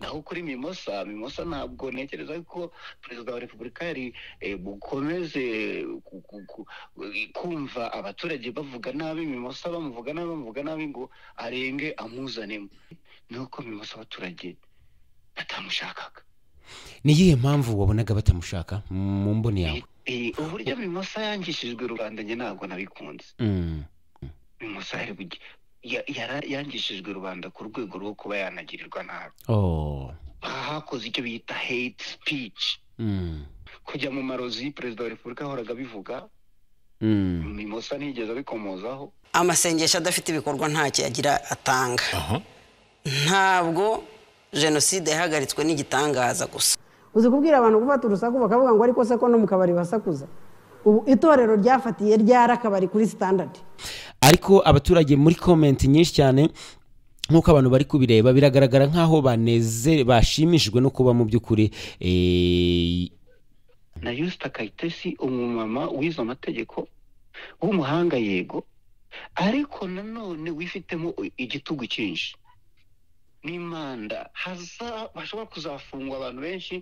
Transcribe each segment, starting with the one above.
naho kuri mimosa mimosa ntabwo ntekereza ko perezida wa repubulika yari eh, bukomeze ku- ku- ku- kumva abaturage bavuga nabi mimosa bamuvuga nabi bamuvuga nabi ngo arenge amuzanemo nuko mimosa abaturage batamushakaga ni iyihe mpamvu wabonaga batamushaka mu mboni yawe Eh, uburyo mimosa yangishijwe rubanda njye ntabwo nabikunze Mm. mimosa yari bugi- ya- yara- yangishijwe rubanda ku rwego rwo kuba yanagirirwa nabi Oh. hakoze icyo bita hate speech Mm. kujya mu marozi perezida wa repubulika yahoraga abivuga Mm. mimosa ntiyigeze abikomozaho amasengesho adafite ibikorwa ntacyo yagira atanga ntabwo jenoside yahagaritswe n'igitangaza gusa uzi kubwira abantu gufata urusaku bakavuga ngo ariko se ko no mu kabari basakuza ubu itorero ryafatiye ryari akabari kuri sitandadi ariko abaturage muri komenti nyinshi cyane nk'uko abantu bari kubireba biragaragara nk'aho baneze bashimishijwe no kuba mu by'ukuri eh, na yusita kayitesi umumama wize amategeko w'umuhanga yego ariko nanone wifitemo igitugu cyinshi n'imanda haza bashobora kuzafungwa abantu benshi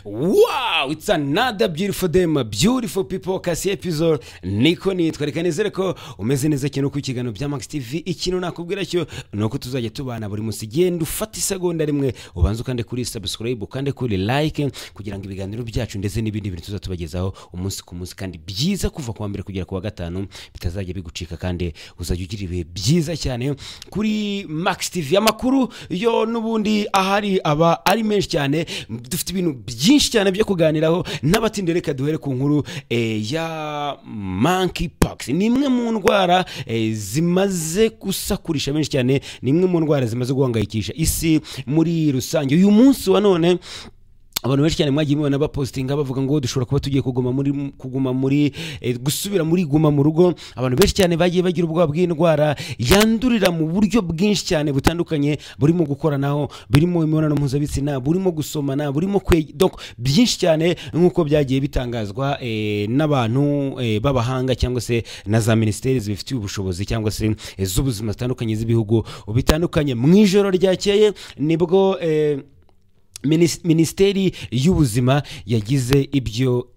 wow it's another beautiful day my beautiful people kasi episode niko nitwa reka nizere ko umeze neza cyane ku ikiganiro bya max tv ikintu nakubwira cyo ni uko tuzajya tubana buri munsi genda ufata isegonda rimwe ubanze ukande kuri subscribe ukande kuri like kugira ngo ibiganiro byacu ndetse n'ibindi bintu tuzatubagezaho umunsi ku munsi kandi byiza kuva ku wa mbere kugera ku wa gatanu bitazajya bigucika kandi uzajya ugira ibihe byiza cyane kuri max tv amakuru yo n'ubundi ahari aba ari menshi cyane dufite ibintu byinshi cyane byo kuganiraho n'abatinde reka duhere ku nkuru eh, ya monkey pox ni imwe mu ndwara eh, zimaze gusakurisha benshi cyane ni imwe mu ndwara zimaze guhangayikisha isi muri rusange uyu munsi wa none abantu benshi cyane mwagiye mubona bapositinga bavuga ngo dushobora kuba tugiye kuguma muri kuguma muri eh, gusubira muri guma mu rugo abantu benshi cyane bagiye bagira ubwoba bw'indwara yandurira mu buryo bwinshi cyane butandukanye burimo gukoranaho burimo imibonano mpuzabitsina burimo gusomana burimo kwe donc byinshi cyane nk'uko byagiye bitangazwa eh, n'abantu eh, b'abahanga cyangwa se na za minisiteri zibifitiye ubushobozi cyangwa se eh, z'ubuzima zitandukanye z'ibihugu bitandukanye mu ijoro ryakeye nibwo eh, Minis- minisiteri y'ubuzima yagize ibyo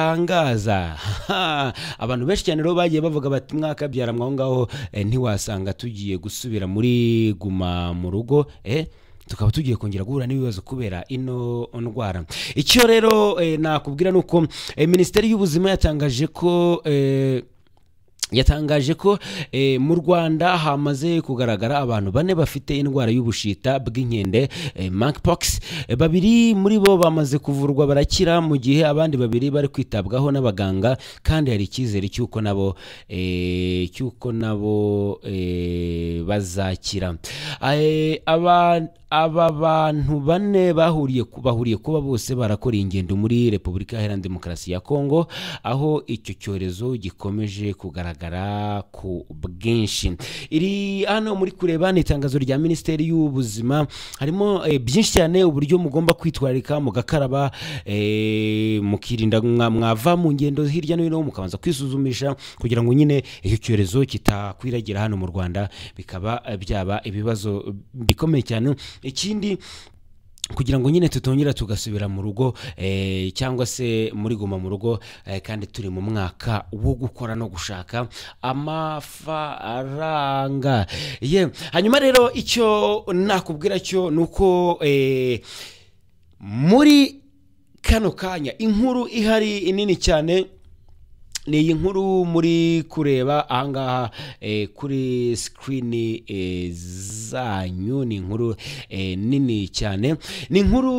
itangaza Ha! abantu benshi cyane rero bagiye bavuga bati mwakabyara mwaho ngaho eh, ntiwasanga tugiye gusubira muri guma mu rugo eh? tukaba tugiye kongera guhura n'ibibazo kubera ino ndwara icyo rero eh, nakubwira ni uko eh, minisiteri y'ubuzima yatangaje ko eh, yatangaje ko eh, mu rwanda hamaze kugaragara abantu bane bafite indwara y'ubushita bw'inkende eh, monkeypox Eh, babiri muri bo bamaze kuvurwa barakira mu gihe abandi babiri bari kwitabwaho n'abaganga kandi hari icyizere cy'uko nabo eh, cy'uko nabo eh, bazakira Eh, aba aba bantu bane bahuriye ku- bahuriye kuba bose barakora ingendo muri repubulika iharanira demokarasi ya kongo aho icyo cyorezo gikomeje kugaragara ku bwinshi iri hano muri kureba ni itangazo rya minisiteri y'ubuzima harimo eh, byinshi cyane uburyo mugomba kwitwararika mugakaraba eh, mukirinda mwa- mwava mu ngendo hirya no hino mukabanza kwisuzumisha kugira ngo nyine icyo cyorezo kitakwiragira hano mu rwanda bikaba eh, byaba ibibazo bikomeye cyane ikindi kugira ngo nyine tutongera tugasubira mu rugo eh, cyangwa se muri guma mu rugo eh, kandi turi mu mwaka wo gukora no gushaka amafaranga ye hanyuma rero icyo nakubwira cyo ni uko eh, muri kano kanya inkuru ihari nini cyane ni iyi nkuru muri kureba ahangaha eh, kuri sikirini eh, zanyu ni inkuru eh, nini cyane ni inkuru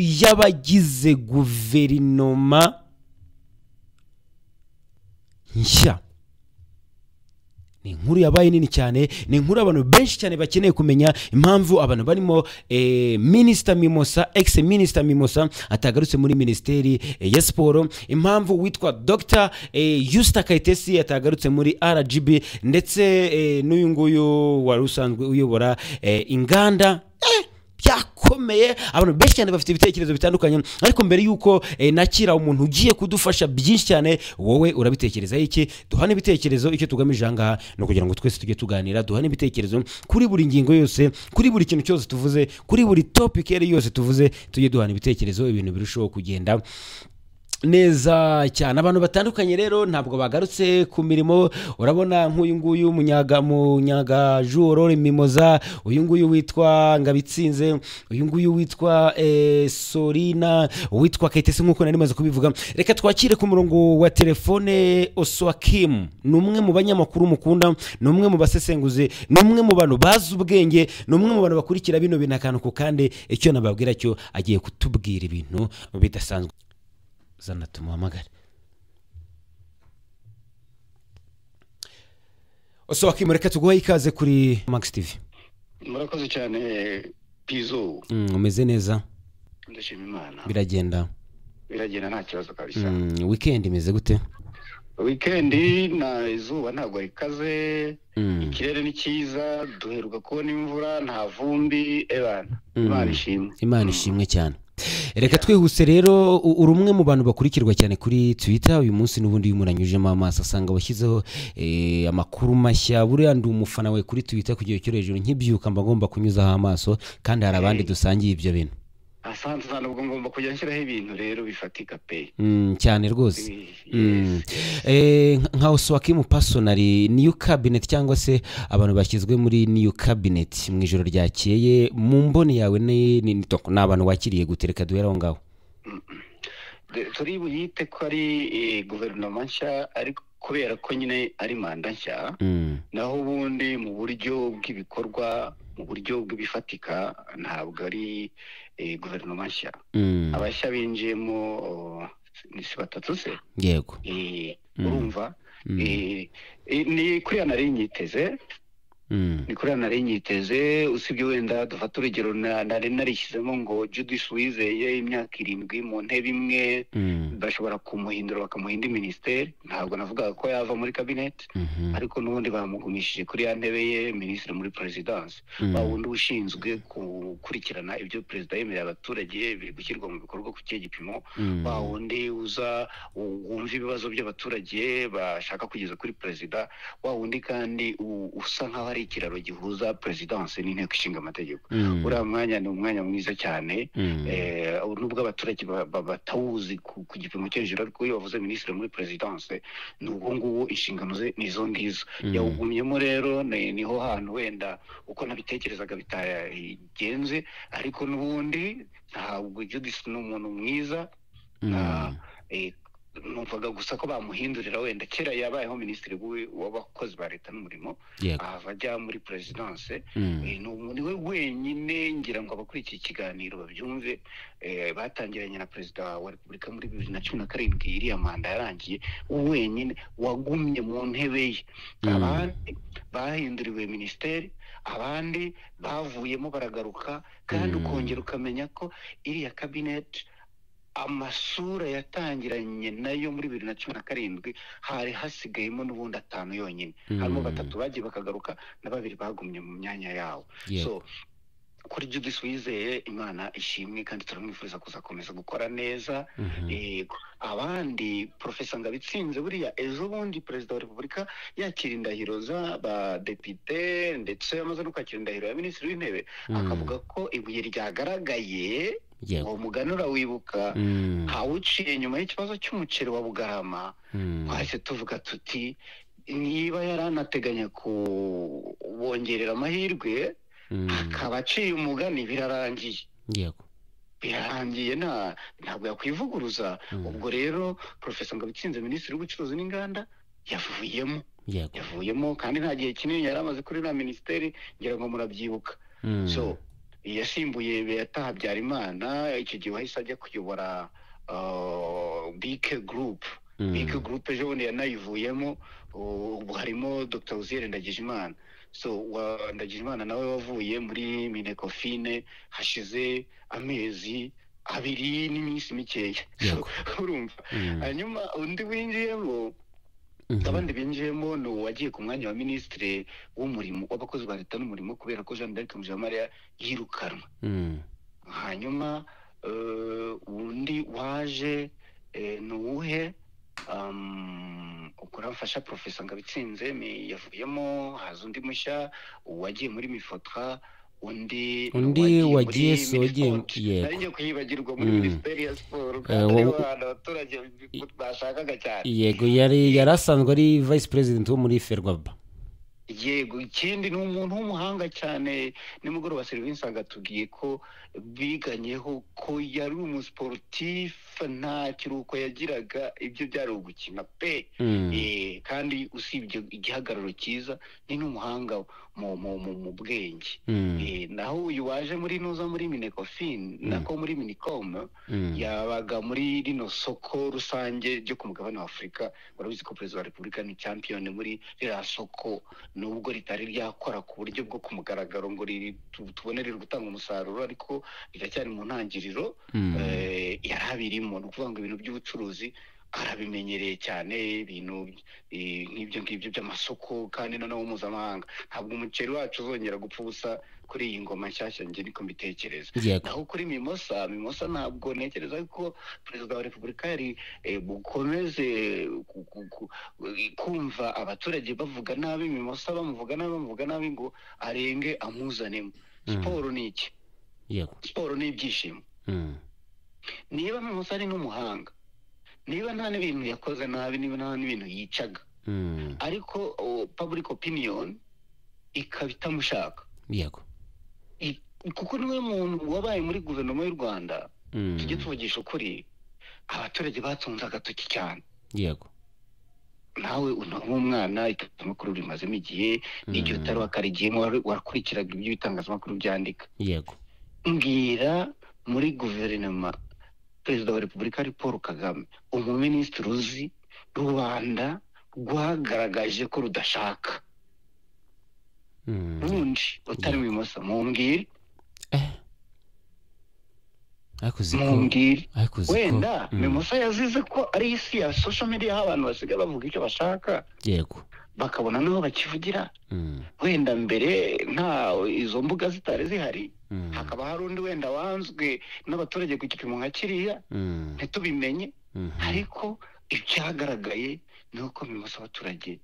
y'abagize guverinoma nshya ni inkuru yabaye nini cyane ni inkuru abantu benshi cyane bakeneye kumenya impamvu abantu barimo eh, minisita mimosa ex minisita mimosa atagarutse muri minisiteri eh, ya siporo impamvu witwa dr eh, yusita kayitesi atagarutse muri rgb ndetse eh, n'uyu nguyu wari usanzwe uyobora eh, inganda eh, byako ikomeye abantu benshi cyane bafite ibitekerezo bitandukanye ariko mbere y'uko eh, nakira umuntu ugiye kudufasha byinshi cyane wowe urabitekerezaho iki duhane ibitekerezo icyo tugamije aha ngaha ni ukugira ngo twese tujye tuganira duhane ibitekerezo kuri buri ngingo yose kuri buri kintu cyose tuvuze kuri buri topic iyo ari yo yose tuvuze tujye duhana ibitekerezo ibintu birushaho kugenda neza cyane abantu batandukanye rero ntabwo bagarutse ku mirimo urabona nk'uyu nguyu munyaga munyagajoro mimoza uyu nguyu witwa ngabitsinze uyu nguyu witwa eh, sorina witwa kayitesi nk'uko nari maze kubivuga reka twakire ku murongo wa telefone oswakim ni umwe mu banyamakuru mukunda ni umwe mu basesenguzi ni umwe mu bantu bazi ubwenge ni umwe mu bantu bakurikira bino bintu akantu ku kandi icyo nababwira cyo agiye kutubwira ibintu bidasanzwe zana tumuhamagare ose wakimureka tuguhe ikaze kuri max tv murakoze cyane pizo Mm, umeze neza ndashima imana biragenda biragenda nta kibazo kabisa Mm, weekend imeze gute wikendi na izuba ntabwo rikaze Mm. ikirere ni cyiza duheruka kubona imvura nta vumbi ebana Mm. imana ishimwe imana ishimwe cyane reka twihuse rero u- uri umwe mu bantu bakurikirwa cyane kuri twitter uyu munsi n'ubundi iyo umuntu anyujemo amaso asanga washyizeho eh, amakuru mashya buriya ndi umufana wawe kuri twitter ku gihe cyo hejuru nkibyuka mba ngomba kunyuzaho amaso kandi hari abandi dusangiye ibyo bintu asanze sana ubwo ngomba kujya nshyiraho ibintu rero bifatika pe Mm, cyane rwose Mm. Yes. Eh, nka- nka oswakimu pasonari niyu kabinet cyangwa se abantu bashyizwe muri niyu kabinet mu ijoro ryakeye mu mboni yawe ni ni- ni toko, ni abantu wakiriye gutereka duhera aho ngaho De- turi buyite ko ari eh, guverinoma nshya ariko kubera ko nyine ari manda nshya Mm, naho ubundi mu buryo bw'ibikorwa mu buryo bw'ibifatika ntabwo ari eh, guverinoma nshya mm, abashya binjiyemo oh, ni si batatu se yego Eh, Mm. urumva Mm, Eh, eh, ni kuriya nari nyiteze mm, ni kuriya nari nyiteze usibye wenda dufata urugero na- nari narishyizemo ngo judisi wizeye imyaka irindwi mu ntebe imwe mm, bashobora kumuhindura bakamuha indi minisiteri ntabwo navugaga ko yava muri kabineti mhm, ariko n'ubundi bamugumishije kuri ya ntebe ye minisitiri muri perezidansi mm, wa wundi ushinzwe gukurikirana ibyo perezida yemerera abaturage biri gushyirwa mu bikorwa ku kihe gipimo mm, wa wundi uza u- wumva ibibazo by'abaturage bashaka kugeza kuri perezida wa wundi kandi u- usa nk'aho ari ikiraro gihuza perezidanse n'inteko ishinga amategeko mm, uriya mwanya ni umwanya mwiza cyane mm, Eh, nubwo abaturage ba- ba- batawuzi ku ku gipimo cyo hejuru ariko iyo wavuze minisitiri muri perezidanse ni uwo nguwo inshingano ze ni izo ngizo Mm. yawugumyemo rero ni- niho hantu wenda uko nabitekerezaga bitagenze ariko n'ubundi ntabwo judisi ni umuntu mwiza na- mm, eh, numvaga gusa ko bamuhindurira wenda kera yabayeho minisitiri w'u- w'abakozi ba leta n'umurimo yego ahava ajya muri perezidanse mm, Eh, ni umuntu we wenyine ngira ngo abakuriye iki kiganiro babyumve eh, batangiranye na perezida wa repubulika muri bibiri na cumi na karindwi iriya manda yarangiye wenyine wagumye mu ntebe ye Mm. abandi bahinduriwe minisiteri abandi bavuyemo baragaruka kandi Mm. ukongera ukamenya ko iriya kabineti amasura yatangiranye nayo muri bibiri na cumi na karindwi hari hasigayemo n'ubundi atanu yonyine harimo Mm. batatu bagiye bakagaruka na babiri bagumye mu myanya yawo so yego kuri judisi wizeye imana ishimwe kandi turamwifuriza kuzakomeza gukora neza mhm, yego abandi profesa ngabitsinze buriya ejo bundi perezida wa repubulika yakira indahiro z'abadepite ndetse amaze no kwakira indahiro ya minisitiri w'intebe Mm. akavuga ko ibuye ryagaragaye yego uwo muganura wibuka Mm, ntawuciye nyuma y'ikibazo cy'umuceri wa bugarama mm, twahise tuvuga tuti niba yari anateganya kubongerera amahirwe mm, akaba aciye umugani birarangiye yego birarangiye nta ntabwo yakwivuguruza Mm. ubwo rero profesa ngabitsinze minisitiri w'ubucuruzi n'inganda yavuyemo yego yavuyemo kandi nta gihe kinini yari amaze kuri iriya minisiteri ngira ngo murabyibuka Mm, so yasimbuye beta habyarimana icyo gihe wahise ajya kuyobora uh, bike gurupe mm, bike gurupe ejo bundi yanayivuyemo u- ubu harimo dr uziyere ndagijimana so wa- ndagijimana nawe wavuye muri minekofine hashize amezi abiri n'iminsi mikeya So, Yego. urumva mm, hanyuma undi winjiyemo mhm, abandi binjiyemo ni uwagiye ku mwanya wa minisitiri w'umurimo w'abakozi ba leta n'umurimo kubera ko jean d'arc mujamariya yirukanwa mm, hanyuma eh, undi waje eh, ni uwuhe Um, ukora mfasha profesa ngabitsinze mi- yavuyemo haza undi mushya uwagiye muri mifotra undi Undi uwagiye wagiye muri so- wagiye- Minispoort. yego. nari ngiye kwibagirwa muri Mm. minisiteri ya siporo Eh, kandi wa- aribo bantu abaturage bashakaga cyane yego yari yari asanzwe ari vice president wo muri ferwaba yego ikindi ni umuntu w'umuhanga cyane nimugoroba serivisi agatubwiye ko biganyeho ko yari umusiporutifu nta kiruhuko yagiraga ibyo byari ugukina pe Mm. Eh, kandi usibye igihagararo cyiza ni n'umuhanga mu mu- mu- mu bwenge Mm. Eh, naho uyu waje muri nuza muri minecofin nako muri minicom Mm. yabaga muri rino soko rusange ryo ku mugabane wa afurika warabizi ko perezida wa repubulika ni champiyoni muri ririya soko nubwo ritari ryakora ku buryo bwo ku mugaragaro ngo riri- tu- tubone riri gutanga umusaruro ariko riracyari mu ntangiriro Mm. eh, yari abirimo ni ukuvuga ngo ibintu by'ubucuruzi arabimenyereye cyane ibintu eh, nk'ibyo ngibyo by'amasoko kandi noneho mpuzamahanga ntabwo umuceri wacu uzongera gupfa ubusa kuri iyi ngoma nshyashya njye niko mbitekereza yego naho kuri mimosa mimosa ntabwo ntekereza ko perezida wa repubulika yari eh, bukomeze ku- ku- ku- kumva abaturage bavuga nabi mimosa bamuvuga nabi bamuvuga nabi ngo arenge amuzanemo siporo ni iki yego siporo ni ibyishimo Mm. niba mimosa ari n'umuhanga niba nta n'ibintu yakoze nabi niba nta n'ibintu yicaga Mm. ariko oh, public opinion ikaba itamushaka yego I- kuko niwe muntu wabaye muri guverinoma y'u rwanda Mm. tujye tuvugisha ukuri abaturage batunze agatoki cyane yego nawe unaba umwana itangazamakuru rimazemo igihe n'igihe utari wakarigiyemo wari- warakurikiraga ibyo ibitangazamakuru byandika yego mbwira muri guverinoma perezida wa repubulika ari paul kagame umuminisitiri uzi rubanda rwagaragaje ko rudashaka Mm. rundi utari mu imoso mumbwire Eh. ariko uzi ko mumbwire ariko uzi ko wenda Mm. mimosa yazize ko ari isi ya social media aho abantu basigaye bavuga icyo bashaka yego bakabona n'aho bakivugira Mm. wenda mbere nta izo mbuga zitari zihari Mm. hakaba hari undi wenda wanzwe n'abaturage ku gipimo nka kiriya Mm. ntitubimenye Mhm. ariko ibyagaragaye ni uko bimusa abaturage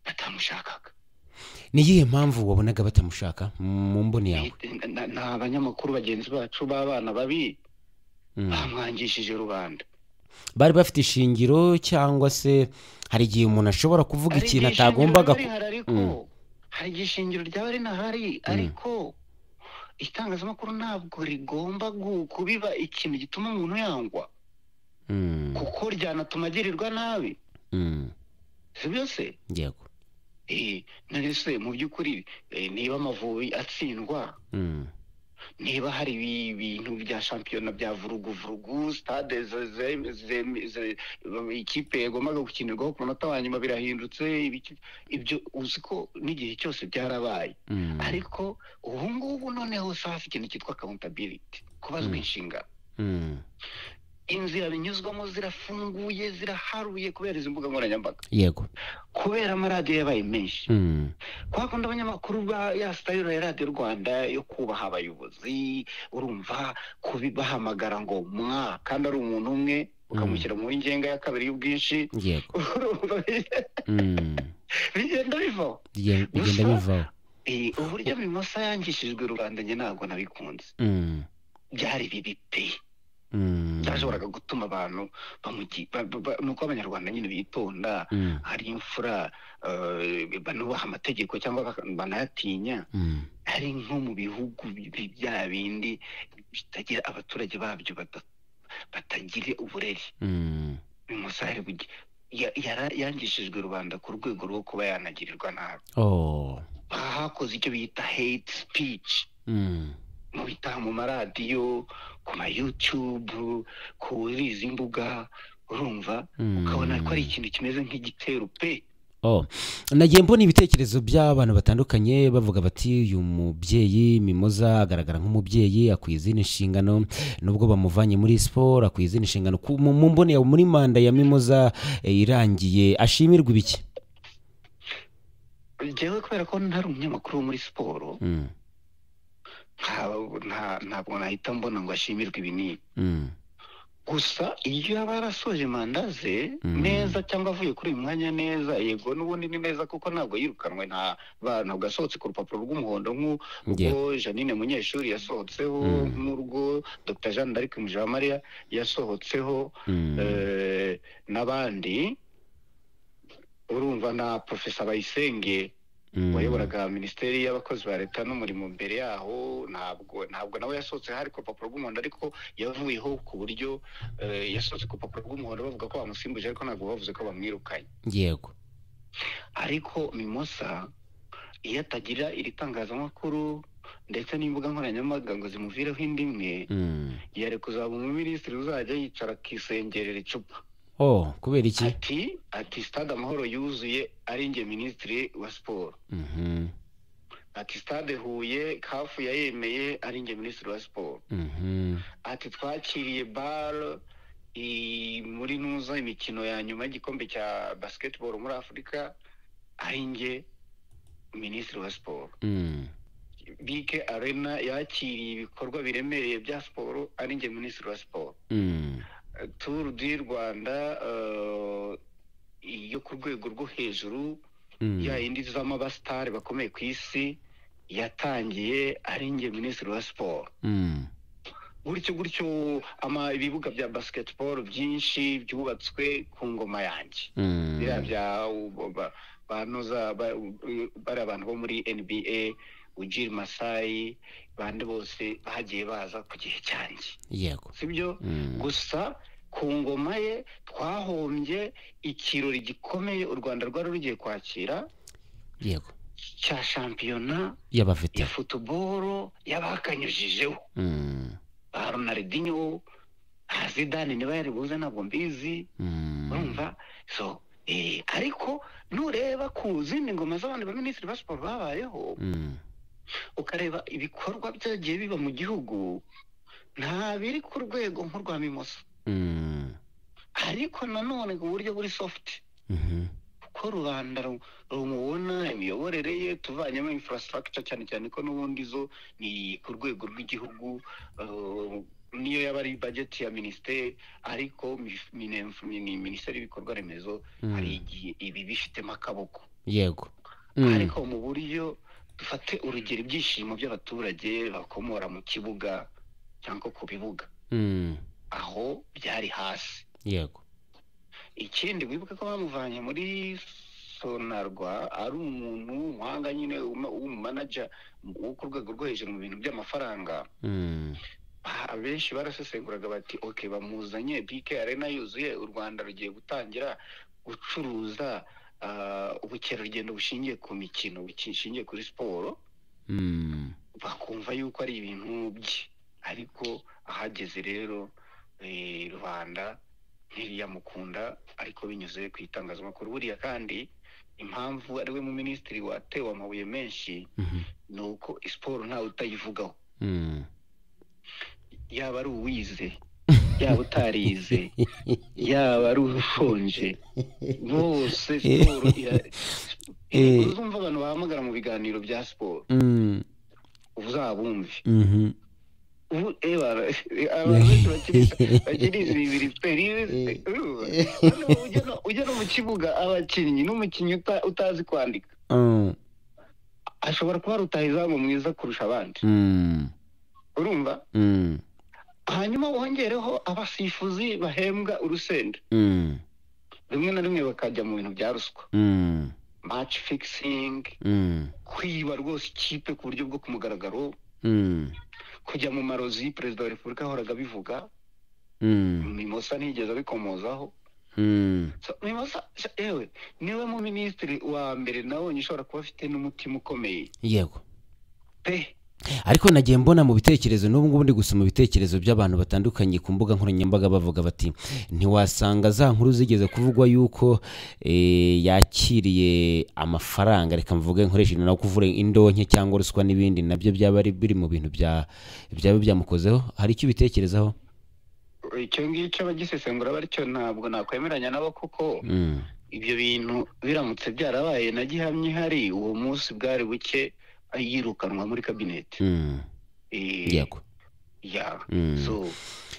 batamushakaga ni iyihe mpamvu wabonaga batamushaka mu mboni yawe Ni- na- ni abanyamakuru bagenzi bacu b'abana babi Mm. bamwangishije rubanda bari bafite ishingiro cyangwa se hari igihe umuntu ashobora kuvuga hari ikintu igihe atagombaga ishingiro ku- ryaba rihari Mm. ariko hari igihe ishingiro ryaba rinahari ariko itangazamakuru ntabwo rigomba gu- kubiba ikintu gituma umuntu yangwa Mm. kuko ryanatuma agirirwa nabi Mm. sibyo se yego Eh, none se mu by'ukuri eh, niba amavubi atsindwa Mm. niba hari ibi- ibintu bya shampiyona bya vuruguvurugu stade ze- ze- ze- ze- ikipe yagombaga gukinirwaho ku munota wa nyuma birahindutse ibiki- ibyo uzi ko n'igihe cyose byarabaye Mm. ariko ubu ngubu noneho se hafi ikintu cyitwa accountability kubazwa inshingano Mm. inzira binyuzwamo zirafunguye ziraharuye kubera izi mbuga nkoranyambaga yego kubera amaradiyo yabaye menshi Mm. kwa kundi abanyamakuru ba ya sitayiro ya radiyo rwanda yo kubaha abayobozi urumva kubibahamagara ngo mwa kandi ari umuntu umwe ukamushyira mu ngenga ya kabiri y'ubwinshi yego urumva Mm. bigenda bivaho Bigen- bigenda Gusa- bivaho Eh, uburyo bimosa yangishijwe rubanda njye ntabwo nabikunze Mm. byari bibi pe Mm. byashoboraga gutuma abantu bamugi ba- ba- ba- nuko abanyarwanda nyine bitonda Mm. hari imfura eh, banubaha amategeko cyangwa baka- banayatinya Mm. ari nko mu bihugu bi- bya bindi bitagira abaturage babyo bada- batagira uburere Mm. umusare yangishijwe rubanda ku rwego rwo kuba yanagirirwa nabi oh hakoze icyo bita hate speech Mm. mu bitaha mu maradiyo ku ma youtube kuri izi mbuga urumva Mm. ukabona ko ari ikintu kimeze nk'igitero pe Oh. nagiye mbona ibitekerezo by'abantu batandukanye bavuga bati uyu mubyeyi mimoza agaragara nk'umubyeyi akwiye izindi nshingano nubwo bamuvanye muri siporo akwiye izindi nshingano Ku- mu mu mboni yawe muri manda ya mimoza eh, irangiye ashimirwa ibiki njyewe kubera ko ntari umunyamakuru wo muri siporo Mm. nta- nta- ntabwo nahita mbona ngo ashimirwe ibi n'ibi gusa iyo yaba yarasoje manda ze neza cyangwa avuye kuri uyu mwanya neza yego n'ubundi ni neza kuko ntabwo yirukanwe nta ba- ntabwo yasohotse ku rupapuro rw'umuhondo nk'urwo janine munyeshuri yasohotseho nk'urwo dr jean d'arc mujawamariya yasohotseho eh, n'abandi urumva na profesa bayisenge wayoboraga minisiteri y'abakozi ba leta n'umurimo mbere yaho ntabwo ntabwo nawe yasohotse hari ku rupapuro rw'umuhondo ariko yavuyeho ku buryo eh, yasohotse ku rupapuro rw'umuhondo bavuga ko bamusimbuje ariko ntabwo bavuze ko bamwirukanye yego ariko mimosa iyo atagira iri tangazamakuru ndetse n'imbuga nkoranyambaga ngo zimuvireho indi imwe yari kuzaba umuminisitiri uzajya yicara akisengerera icupa oh kubera iki ati ati stade amahoro yuzuye ari njye minisitiri wa siporo Mhm, ati stade huye kafu yayemeye ari njye minisitiri wa siporo mhm, ati twakiriye baro i- muri nuza imikino ya nyuma y'igikombe cya basketball muri afurika ari njye minisitiri wa siporo mm. bike arena yakiriye ibikorwa biremereye bya siporo ari njye minisitiri wa siporo Mm. turu di rwanda eh, yo ku rwego rwo hejuru Mm. ya yindi izamo abasitari bakomeye ku isi yatangiye ari njye minisitiri wa siporo Mm. gutyo gutyo ama ibibuga bya basketball byinshi byubatswe ku ngoma yanjye Mm. biriya bya u- ba- banoza ba- u- bariya abantu bo muri nba ujiri masayi bande bose bagiye baza ku gihe cyanjye yego sibyo gusa ku ngoma ye twahombye ikirori gikomeye u rwanda rwari rugiye kwakira yego cya shampiyona ya y'abafite futuboro y'abakanyujijeho Mm. ba ronaldinho ba zidane niba yari buze ntabwo mbizi Mm. urumva so eh, ariko nureba ku zindi ngoma z'abandi baminisitiri ba siporo babayeho Mm. ukareba ibikorwa byagiye biba mu gihugu nta biri ku rwego nk'urwa mimoso Mm. ariko nanone ku buryo buri sofuti Mhm. kuko rubanda ru- rumubona imiyoborere ye tuvanyemo infrastructure cyane cyane ko n'ubundi zo ni ku rwego rw'igihugu eh, niyo yaba ari bajeti ya minisiteri ariko mi- mine- ni minisiteri y'ibikorwa remezo hari igihe ibi bifitemo akaboko yego Mm. ariko mu buryo dufate urugero ibyishimo by'abaturage bakomora mu kibuga cyangwa ku bibuga Mm. aho byari hasi yego ikindi wibuke ko bamuvanye muri sonarwa ari umuntu umuhanga nyine w'umu- w'umumanaja wo ku rwego rwo hejuru mu bintu by'amafaranga Mm. Ah, benshi barasesenguraga bati ok bamuzanye bike arena yuzuye u rwanda rugiye gutangira gucuruza ah, ubukerarugendo bushingiye ku mikino bushingiye kuri siporo Mm. bakumva yuko ari ibintu bye ariko ahageze rero eh, rubanda ntiriyamukunda ariko binyuze ku itangazamakuru buriya kandi impamvu ari we mu minisitiri watewe amabuye menshi Mhm. ni uko siporo ntawe utayivugaho Mm. yaba ari uwize yaba utarize yaba ari ushonje bose siporo ira- Eh. uzumva abantu bahamagara mu biganiro bya siporo Mm. uzabumve Mhm. ubu ebara abantu benshi bakinisha bakiniza ibibiri pe ujya no mu kibuga abakinnyi n'umukinnyi uta- utazi kwandika Mm. ashobora kuba ari rutahizamu mwiza kurusha abandi Mm. urumva Mm. hanyuma wongereho abasifuzi bahembwa urusenda Mm. rimwe na rimwe bakajya mu bintu bya ruswa Mm. match fixing Mm. kwiba rwose ikipe ku buryo bwo ku mugaragaro Mm. kujya mu marozi perezida wa repubulika yahoraga abivuga Mm. mimosa ntiyigeze abikomozaho Mm. So, mimosa sha- ewe niwe mu minisitiri wa mbere nabonye ushobora kuba afite n'umutima ukomeye yego pe ariko nagiye mbona mu bitekerezo n'ubu ngubu ndi gusoma ibitekerezo by'abantu batandukanye ku mbuga nkoranyambaga bavuga bati ntiwasanga za nkuru zigeze kuvugwa yuko eh, yakiriye amafaranga reka mvuge nkoresheje nawe kuvura indonke cyangwa ruswa n'ibindi nabyo byaba ari biri mu bintu bya byaba byamukozeho hari icyo ubitekerezaho icyo ngicyo abagisesengura batyo ntabwo nakwemeranya nabo kuko Mm, ibyo bintu biramutse byarabaye na gihamya ihari uwo munsi bwari buke yirukanwa muri kabineti mm, Eh, yego ya Mm. so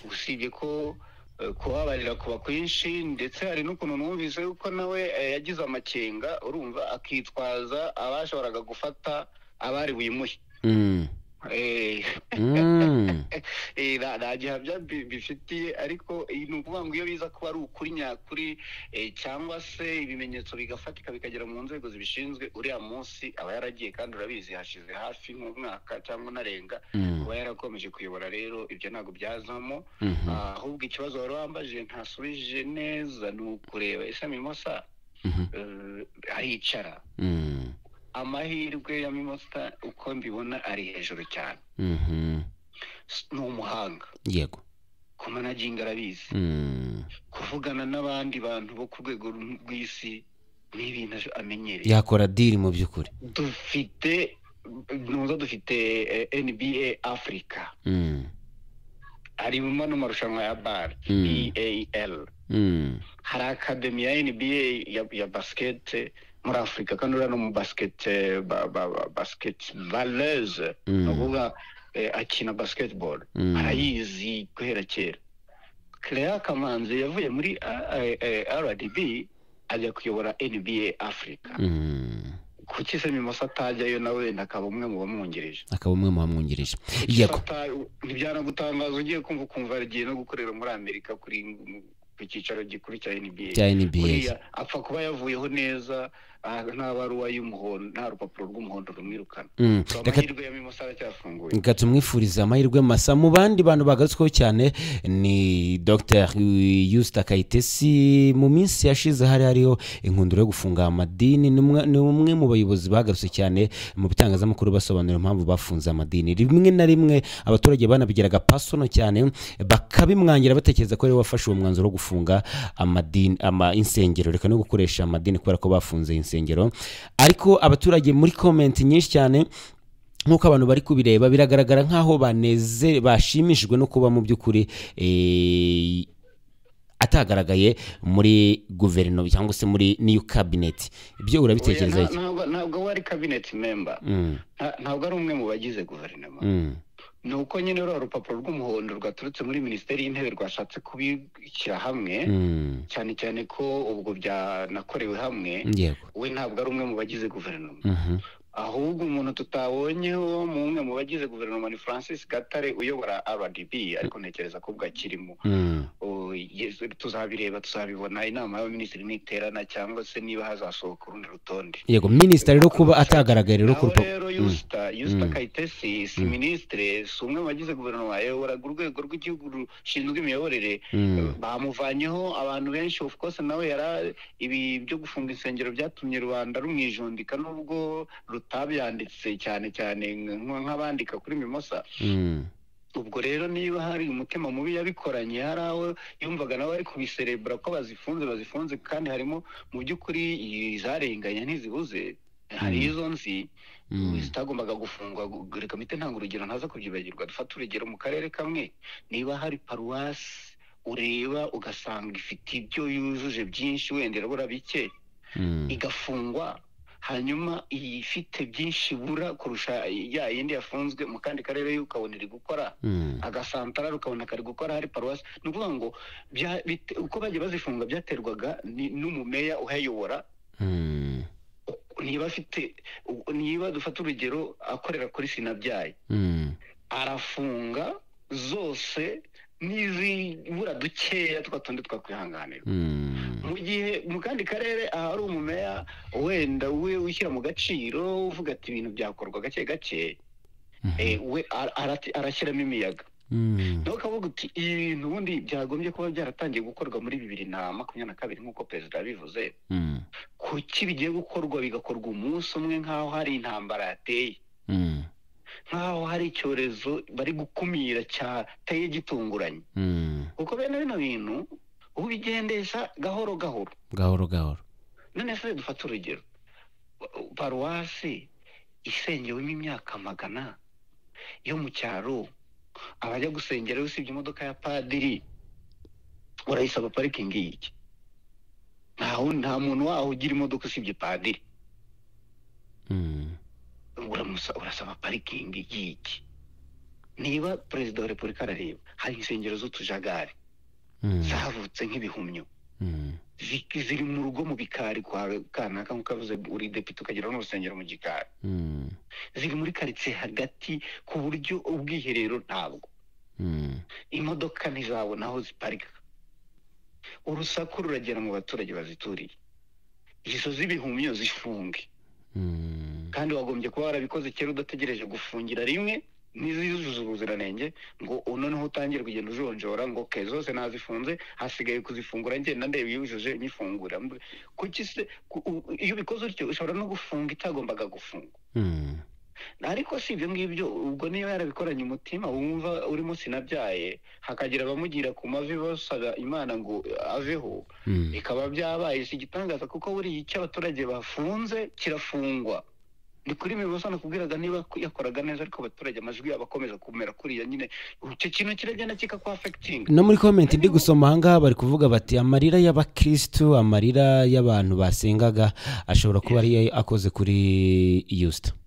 usibye ko eh, kubabarira kuba kwinshi ndetse hari n'ukuntu numvise yuko nawe eh, yagize amakenga urumva akitwaza abashoboraga gufata abari buyimuhe Mm. Eh, Mm. eh, nta nta gihamya bi- bifitiye ariko eh, ni ukuvuga ngo iyo biza kuba ari ukuri nyakuri eh, cyangwa se ibimenyetso bigafatika bikagera mu nzego zibishinzwe uriya munsi aba yaragiye kandi urabizi hashize hafi nk'umwaka cyangwa unarenga Mm. kuba yarakomeje kuyobora rero ibyo ntabwo byazamo Mhm. Ah, ahubwo ikibazo wari wambajije ntasubije neza ni ukureba ese mimosa Mhm. eh, aricara Mm. amahirwe ya mimosa uko mbibona ari hejuru cyane Mhm. S- ni umuhanga yego kumanaginga arabizi Mm. kuvugana n'abandi bantu bo ku rwego rw'isi ni ibintu aje- amenyereye yakora diri mu by'ukuri dufite nuza dufite eh, nba afurika Mm. harimo n'amarushanwa ya bar Mm. eal Mm. hari akademi ya nba ya, ya basikete muri afurika kandi uriya ni umu basikete ba, ba, ba, basiketibaleuse Mm. ni ukuvuga eh, akina basketball Mm. arayizi guhera kera clea kamanzi yavuye muri eh, eh, rdb ajya kuyobora nba afurika Mm. kuki se mimosa atajyayo na wenda akaba umwe mu bamwungirije akaba umwe mu bamwungirije yego Fata- ntibyanagutangaza ugiye kumva ukumva agiye no gukorera muri amerika kuri ku cyicaro gikuru cya nba cya nba buriya apfa kuba yavuyeho neza ah, nta baruwa y'umuhondo nta rupapuro rw'umuhondo rumwirukana Mm. So, reka amahirwe ya mimosa aracyafunguye reka tumwifurize amahirwe masa mu bandi bantu bagarutsweho cyane ni dr yusita kayitesi mu minsi yashize hari hariho inkundura yo gufunga amadini ni umwe- ni umwe mu bayobozi bagarutse cyane mu bitangazamakuru basobanura impamvu bafunze amadini rimwe na rimwe abaturage banabigeraga pasono cyane bakabimwangira batekereza ko ariwe wafashe uwo mwanzuro wo gufunga amadini ama insengero reka no gukoresha amadini kubera ko bafunze insengero ariko abaturage muri komenti nyinshi cyane nk'uko abantu bari kubireba biragaragara nk'aho baneze bashimishijwe no kuba mu by'ukuri eh, atagaragaye muri guverinoma cyangwa se muri niyo kabineti ibyo urabitekereza Oya, iki nta- ntabwo- ntabwo we ari cabinet member Mm, Nta- ntabwo ari umwe mu bagize guverinoma mm, ni uko nyine ruriya rupapuro rw'umuhondo rwaturutse muri minisiteri y'intebe rwashatse kubishyira hamwe mm, cyane cyane ko ubwo byanakorewe hamwe yego we ntabwo ari umwe mu bagize guverinoma Mhm, ahubwo umuntu tutabonyeho mu umwe mu bagize guverinoma ni francis gatare uyobora rdb ariko ntekereza ko ubwo akirimo mm, Oh, yes, tuzabireba tuzabibona inama y'abaminisitiri niterana cyangwa se niba hazasohoka urundi rutonde yego minisita rero kuba atagaragaye rero ku naho rupa- rero Mm, yusita yusita Mm. kayitesi si minisitire si umwe mu bagize guverinoma yayoboraga urwego rw'igihugu rushinzwe imiyoborere mm, bamuvanyeho abantu benshi of course nawe yara ibi byo gufunga insengero byatumye rubanda rumwijundika nubwo rutabyanditse cyane cyane nk- nk'abandika kuri mimosa mm, ubwo rero niba hari umutima mubi yabikoranye hari aho yumvaga nawe ari kubiserebura ko bazifunze bazifunze kandi harimo mu by'ukuri izarenganya ntizibuze hari Mm. izo nzi mm, zitagombaga gufungwa gu- reka mpite ntanga urugero ntaza kubyibagirwa dufate urugero mu karere kamwe niba hari paruwasi ureba ugasanga ifite ibyo yujuje byinshi wenda irabura bike mm, igafungwa hanyuma ifite byinshi ibura kurusha ya yindi yafunzwe mu kandi karere yo ukabona iri gukora mm, agasantara ukabona kari gukora hari paruwasi ni ukuvuga ngo bya- bite- uko bagiye bazifunga byaterwaga ni- n'umumeya uhayobora mm, niba afite u- niba dufata urugero akorera kuri sinabyaye mm, arafunga zose n'izibura dukeya twa tundi twakwihanganira mm, mu gihe mu kandi karere ahari umumeya wenda we wishyira mu gaciro uvuga ati ibintu byakorwa gake gake eh, we ara- arati- arashyiramo imiyaga mm, nawe ukavuga uti ibi bintu ubundi byagombye kuba byaratangiye gukorwa muri bibiri na makumyabiri na kabiri nk'uko perezida yabivuze mm, kuki bigiye gukorwa bigakorwa umunsi umwe nk'aho hari intambara yateye mm, nk'aho hari icyorezo bari gukumira cyateye gitunguranye mm, kuko bene bino bintu ubigendesha gahoro gahoro gahoro gahoro none se dufate urugero paruwasi isengewemo imyaka magana yo mu cyaro abajya gusengerayo usibye imodoka ya padiri urayisaba parikingi y'iki nta wundi- nta muntu waho ugira imodoka usibye padiri Mm, uramusa urasaba parikingi y'iki niba perezida wa repubulika arareba hari insengero z'utujagari zavutse nk'ibihumyo zi- ziri mu rugo mu bikari kwa kanaka nk'uko yavuze uri depite ukagira n'urusengero mu gikari ziri muri karitsiye hagati ku buryo ubwiherero ntabwo imodoka ntizabona aho ziparika urusaku ruragera mu baturage bazituriye izo z'ibihumyo zifunge kandi wagombye kuba warabikoze kera udategereje gufungira rimwe n'izizuza ubuziranenge ngo noneho utangire kugenda ujonjora ngo ke zose nazifunze hasigaye kuzifungura ngenda ndeba yujuje nyifungura Mb- kuki se ku- u- iyo ubikoze utyo ushobora no gufunga itagombaga gufunga ariko si ibyo ngibyo ubwo niyo yarabikoranye umutima wumva urimo sinabyaye hakagira abamugira ku mavi basaba imana ngo aveho bikaba byabaye si igitangaza kuko buriya icyo abaturage bafunze kirafungwa ni kuri mibuza nakubwiraga niba yakoraga neza ariko abaturage amajwi yabo akomeza kumera kuriya nyine icyo kintu kiragenda kikakwafekitinga no muri komenti ndi gusoma ahangaha bari kuvuga bati amarira y'abakirisitu amarira y'abantu basengaga ashobora kuba ari akoze kuri yusita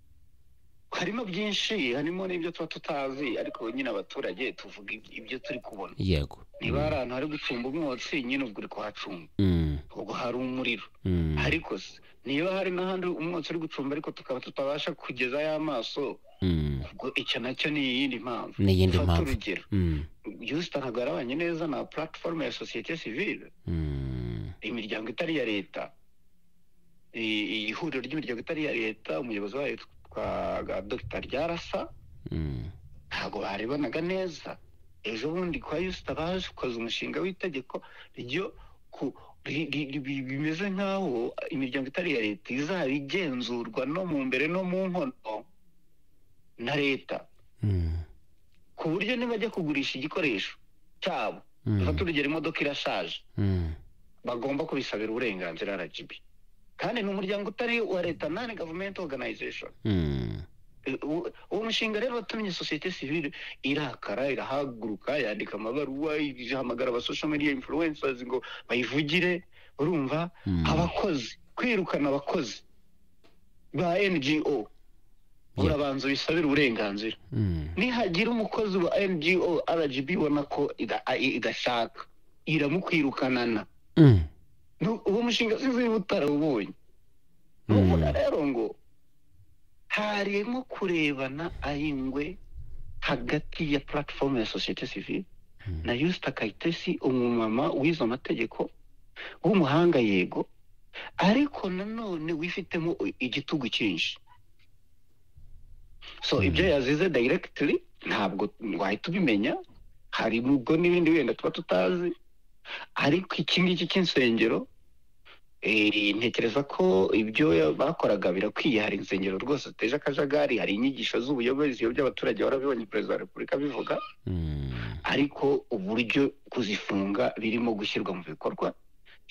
harimo byinshi harimo n'ibyo tuba tutazi ariko nyine abaturage tuvuga ibyo- ibyo turi kubona yego niba hari ahantu hari gucumba umwotsi nyine ubwo uri kuhacumba Mm, ubwo hari umuriro mm, ariko se niba hari n'ahandi umwotsi uri gucumba ariko tukaba tutabasha kugezayo amaso mm, ubwo icyo nacyo ni iyindi mpamvu Ni iyindi Fata mpamvu. urugero mm, yusita ntabwo yarabanye neza na platifomu ya sosiyete sivile mm, imiryango itari iya leta i- ihuriro ry'imiryango itari iya leta umuyobozi wayo twaga dogita ryarasa mm, ntabwo barebanaga neza ejo bundi kwa yusita bakoze umushinga w'itegeko ryo ku ri- ri- ri- bimeze nk'aho imiryango itari iya leta izaba igenzurwa no mu mbere no mu nkono na leta mm, ku buryo nibajya kugurisha igikoresho cyabo Mm. fata urugero imodoka irashaje mm. bagomba kubisabira uburenganzira rgb kandi ni umuryango utari uwa leta nani gavumenti oganayizeshoni Mm, uwo uwo mushinga rero watumye sosiyete sivile irakara irahaguruka yandika amabaruwa ihamagara aba social media influencers ngo bayivugire urumva Mm. abakozi kwirukana abakozi ba ngo urabanza bisabire uburenganzira mm, nihagira umukozi wa ngo rgb ubona ko ida- a- i- idashaka iramukwirukanana mm, Nu- uwo mushinga sinzi niba utarawubonye nuvuga rero ngo harimo kurebana ayingwe hagati ya platifomu ya sosiyete sivile na yusita kayitesi umumama wize amategeko w'umuhanga yego ariko nanone wifitemo igitugu cyinshi so ibyo yazize dayiregitiri ntabwo wahita ubimenya hari ubwo n'ibindi wenda tuba tutazi ariko iki ngiki cy'insengero Eh, ntekereza ko ibyo ya- bakoraga birakwiye hari insengero rwose ziteje akajagari hari inyigisho z'ubuyobozi iyo by'abaturage warabibonye perezida wa repubulika bivuga mm, ariko uburyo kuzifunga birimo gushyirwa mu bikorwa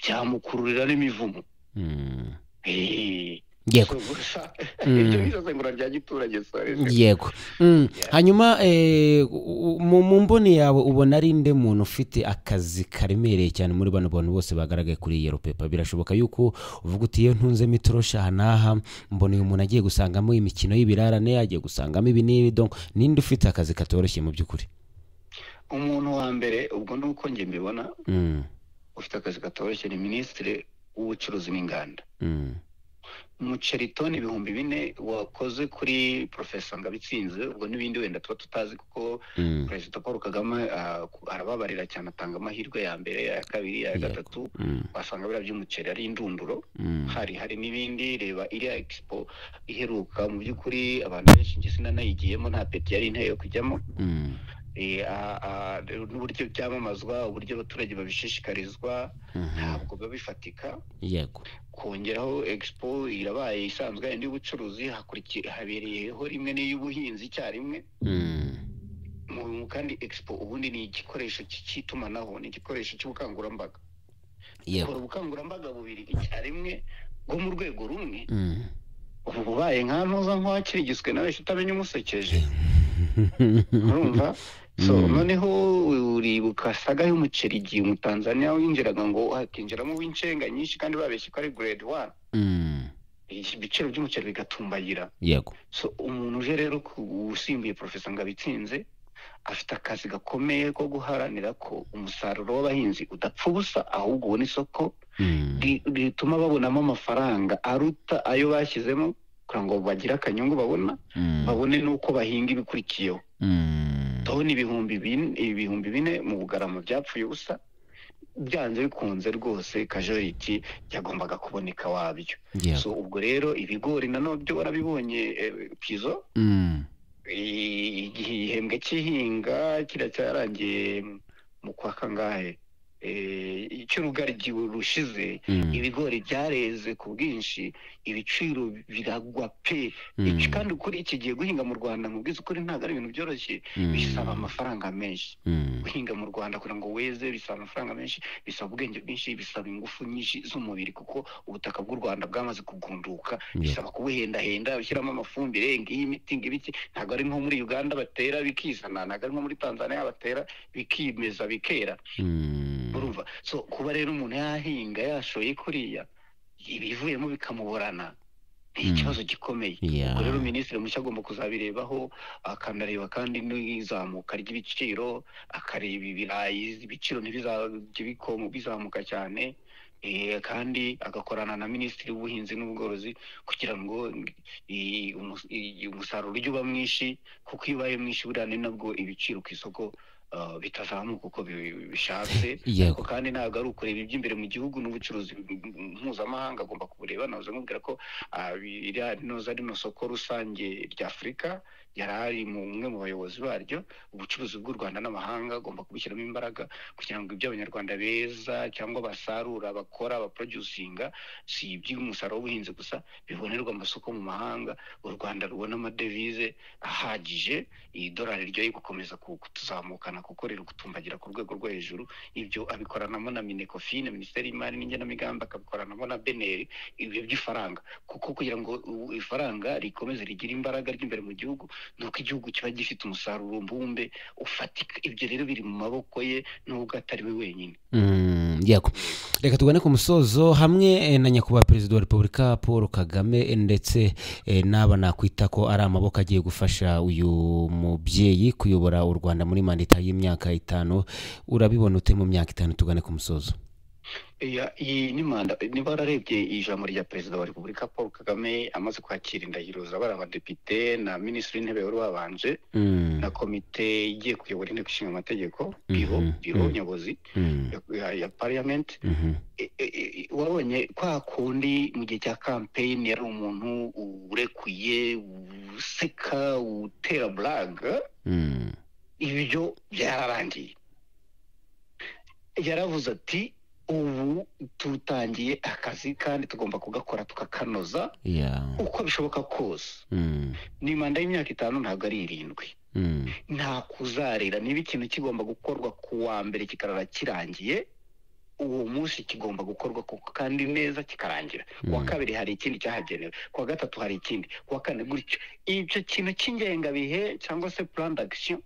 byamukururira n'imivumo mm. Eh, yego so gusa Mm. iryo ni isesengura rya giturage sorry. yego Mm, hanyuma eh, u- u- mu mu mboni yawe ubona ari nde muntu ufite akazi karemereye cyane muri bano bantu bose bagaragaye kuri yero pepa birashoboka yuko uvuga uti iyo ntunzemo itoroshi aha n'aha mbona uyu muntu agiye gusangamo imikino y'ibirarane agiye gusangamo ibi n'ibi donc ninde ufite akazi katoroshye mu by'ukuri umuntu wa mbere ubwo ni uko njye mbibona Mm, ufite akazi katoroshye ni minisitiri w'ubucuruzi n'inganda mm, umuceri toni ibihumbi bine wakoze kuri porofesa ngabitsinze ubwo n'ibindi wenda tuba tutazi kuko mm, perezida paul kagame ah, ku- arababarira cyane atanga amahirwe ya mbere ya kabiri ya Yego. gatatu mm, wasanga biriya by'umuceri ari indunduro mm, hari hari n'ibindi reba iriya expo iheruka mu by'ukuri abantu benshi njye sinanayigiyemo nta peti yari inteye yo kujyamo mm, Eh, ah, ah, n'uburyo byamamazwa uburyo abaturage babishishikarizwa mhm. ntabwo biba bifatika yego kongeraho expo irabaye isanzwe yindi y'ubucuruzi hakurikiye habereyeho rimwe n'iy'ubuhinzi icyarimwe Mm, mu mu- kandi expo ubundi ni igikoresho cy- cy'itumanaho ni igikoresho cy'ubukangurambaga yego kora ubukangurambaga bubiri icyarimwe bwo mu rwego rumwe Mm. ubu ubaye nka ntuza nk'uwakirigiswe nawe utamenya umusekeje urumva so noneho uribuka saga y'umuceri igihe umutanzaniya winjiraga ngo hakinjiramo uw'incenga nyinshi kandi babeshye ko ari grade one Mm, ibiciro by'umuceri bigatumbagira yego so umuntu uje rero ku- usimbuye porofesa ngo abitsinze afite akazi gakomeye ko guharanira ko umusaruro w'abahinzi udapfa ubusa ahubwo ubona isoko ri- rituma babonamo amafaranga aruta ayo bashyizemo kugira ngo bagire akanyungu babona babone n'uko bahinga ibikurikiyeho ndabona ibihumbi bine ibihumbi bine mu bugarama byapfuye ubusa byanze bikunze rwose kajoriti yagombaga kuboneka wabyo Yeah. so ubwo rero ibigori nanone byo warabibonye eh, pizo Mm. Eh, igihe igihembwe cy'ihinga kiriya cyarangiye mu kwa kangahe Eh, icy'urugaryi rushize Mm. ibigori byareze ku bwinshi ibiciro biragwa pe Mm. Iki- kandi ukuri iki gihe guhinga mu rwanda mubwiza ukuri ntabwo ari ibintu byoroshye Mm. bisaba amafaranga menshi Mm. guhinga mu rwanda kugira ngo weze bisaba amafaranga menshi bisaba ubwenge bwinshi bisaba ingufu nyinshi z'umubiri kuko ubutaka bw'u rwanda bwamaze kugunduka bisaba kubuhendahenda ushyiramo amafumbire ngiyi imiti ngibiki ntabwo ari nko muri uganda batera bikizana ntabwo ari nko muri tanzania batera bikimeza bikera Mm. urumva so kuba rero umuntu yahinga yashoye kuriya ibivuyemo bikamuborana ni ikibazo gikomeye Yeah. ubwo rero minisitiri mushya agomba kuzabirebaho akanareba kandi n'izamuka ry'ibiciro akareba ibirayi ibiciro ntibizajye bikomo bizamuka cyane eh, kandi agakorana na minisitiri w'ubuhinzi n'ubworozi kugira ngo i- umus- i- umusaruro ujye uba mwinshi kuko iyo ubaye mwinshi buriya ni nabwo ibiciro ku isoko ah, bitazamuka uko bi- bishatse Yego. ariko kandi ntabwo ari ukureba iby'imbere mu gihugu n'ubucuruzi mpuzamahanga agomba kubureba nahoze mubwira ko ah, iriya rinoza rino soko rusange rya afurika yari ari mu umwe mu bayobozi baryo ubucuruzi bw'u rwanda n'amahanga agomba kubushyiramo imbaraga kugira ngo ibyo abanyarwanda beza cyangwa basarura bakora baproducinga si iby'umusaruro w'ubuhinzi gusa bibonerwa amasoko mu mahanga u rwanda rubona amadevize ahagije idolari ryo gukomeza ku- kutuzamukana kuko riri gutumbagira ku rwego rwo hejuru ibyo abikoranamo na minecofine minisiteri y'imari n'igenamigambi akabikoranamo na beneri ibyo by'ifaranga kuko kugira ngo u- ifaranga rikomeze rigire imbaraga ry'imbere mu gihugu ni uko igihugu kiba gifite umusaruro mbumbe ufatika ibyo rero biri mu maboko ye nubwo atari we wenyine Mm, yego reka tugane ku musozo hamwe eh, na nyakubahwa perezida wa repubulika paul kagame eh, ndetse eh, n'aba nakwita ko ari amaboko agiye gufasha uyu mubyeyi kuyobora u rwanda muri mandita y'imyaka itanu urabibona ute mu myaka itanu tugane ku musozo Iya, iyi ni manda niba wararebye ijambo rya perezida wa repubulika paul kagame amaze kwakira indahiro z'abari abadepite na minisitiri w'intebe wari wabanje Mm, na komite igiye kuyobora inteko ishinga amategeko biro Mhm, biro mhm. nyobozi mm, ya- ya- ya parliament mhm, E- e- e- wabonye kwa kundi mu gihe cya kampeyini yari umuntu urekuye useka utera buraga mm, ibyo byararangiye yaravuze ati ubu tutangiye akazi kandi tugomba kugakora tukakanoza yeah, uko bishoboka kose mm, ni manda y'imyaka itanu ntabwo ari irindwi mm, nta kuzarira niba ikintu kigomba gukorwa ku wa mbere kikarara kirangiye uwo munsi kigomba gukorwa kuko kandi neza kikarangira ku wa Mm. kabiri hari ikindi cyahagenewe ku wa gatatu hari ikindi ku wa kane gutyo icyo kintu cy'ingengabihe cyangwa se plan d'action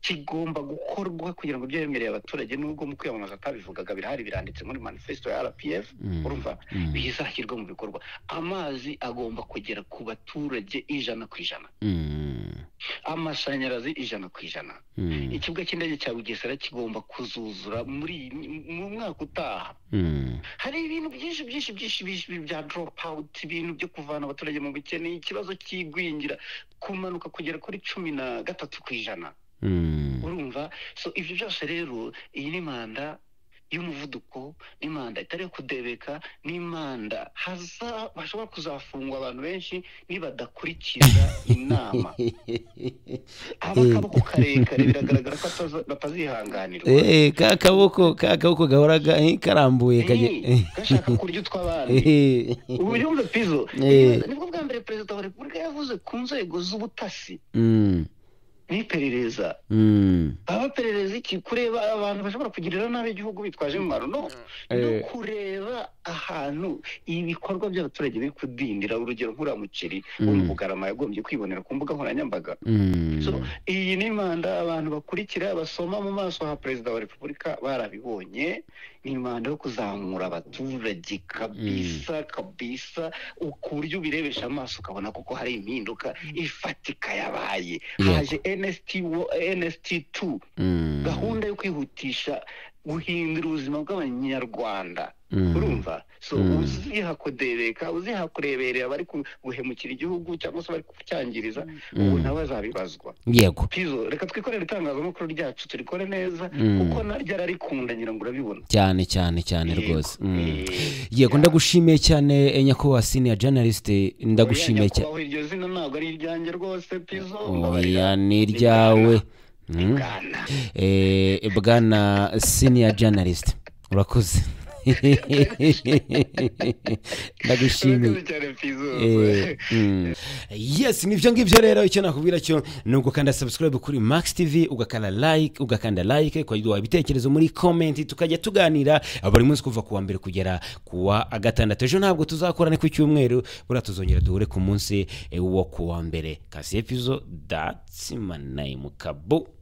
kigomba gukorwa kugira ngo ibyo yemereye abaturage nubwo mu kwiyamamaza atabivugaga birahari biranditse muri manifesto ya rpf Mm. urumva Mm. bizashyirwa mu bikorwa amazi agomba kugera ku baturage ijana ku ijana mm, amashanyarazi ijana ku ijana mm, ikibuga cy'indege cya bugesera kigomba kuzuzura muri iyi- mu mwaka utaha mm, hari ibintu byinshi byinshi byinshi byinshi bya drop out ibintu byo kuvana abaturage mu bukene ikibazo cy'igwingira kumanuka kugera kuri cumi na gatatu ku ijana mm, urumva so ibyo byose rero iyi ni manda y'umuvuduko n'imanda itari iyo kudebeka n'imanda haza bashobora kuzafungwa abantu benshi nibadakurikiza inama haba akaboko karekare biragaragara ko ataza- batazihanganirwa Eh, ka kaboko ka kaboko gahora ga- eh, karambuye Ni, kajya gashaka kurya utw'abandi Eh, ubu yumve pizo Eh. nibwo bwa mbere perezida wa repubulika yavuze ku nzego z'ubutasi mm, n'iperereza mm, baba baperereza iki kureba abantu bashobora kugirira nabi igihugu bitwaje intwaro no ni Eh. ukureba ahantu ibikorwa by'abaturage biri kudindira urugero nk'uriya muceri wo mu Mm. bugarama yagombye kwibonera ku mbuga nkoranyambaga mm, So, iyi ni manda abantu bakurikira basoma mu maso ha perezida wa repubulika barabibonye ni manda yo kuzamura abaturage kabisa kabisa ukurya ubirebesha amaso ukabona kuko hari impinduka ifatika yabaye Yego. haje enesiti tu gahunda yo kwihutisha guhindura ubuzima bw'abanyarwanda urumva so uziha kudebereka uziha kureberera bari guhemukira igihugu cyangwa se bari kucyangiriza ubu nabo azabibazwa yego pizo reka twikorere itangazamakuru ryacu turikore neza Mm. kuko naryo ararikunda ngira ngo urabibona cyane cyane cyane rwose Mm. Eh, yego ndagushimiye cyane eh, nyakubahwa siniya janalisite ndagushimiye cyane kubaho iryo zina ntabwo ari iryanjye rwose pizo mbabarira. oya ni iryawe Mm. Bwana. Eh, bwana siniya janalisite urakoze ndagushimiye Urakoze cyane pizo Eh, mm. yes nibyo ngibyo rero icyo nakubwira cyo ni ugukanda subscribe kuri max tv ugakanda like ugakanda like ukagira ibitekerezo muri comment tukajya tuganira buri munsi kuva ku wa mbere kugera ku wa gatandatu ejo ntabwo tuzakorana ku cyumweru buriya tuzongera duhure ku munsi eh, wo ku wa mbere kasi epizo datsi manayimu kabu